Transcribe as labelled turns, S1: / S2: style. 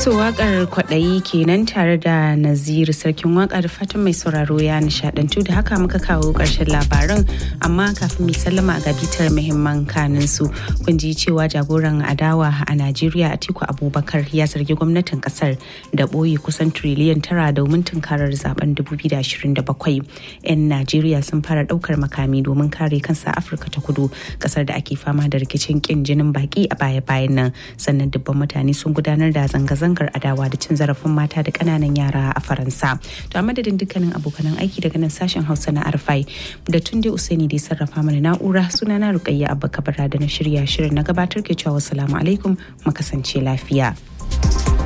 S1: To wakar kwaɗayi kenan tare da Naziru sarkin waka da fatan mai sauraro ya nishadantu da haka muka kawo ƙarshen labaran amma kafin mai sallama ga bitar muhimman kanin su kun ji cewa jagoran adawa a Najeriya Atiku Abubakar ya zargi gwamnatin kasar da ɓoye kusan triliyan tara domin tunkarar zaben 2027. 'Yan Najeriya sun fara ɗaukar makami domin kare kansa Afirka ta kudu kasar da ake fama da rikicin kin jinin baki a baya-bayan nan sannan dubban mutane sun gudanar da zanga-zangar adawa da cin zarafin mata da kananan yara a faransa to a madadin dukkanin abokanan aiki daga nan sashen hausa na arfai da tunde usaini da sarrafa mana na'ura sunana rukayya abba kabara da na shirya shirin na gabatar ke cewa wassalamu alaikum mu kasance lafiya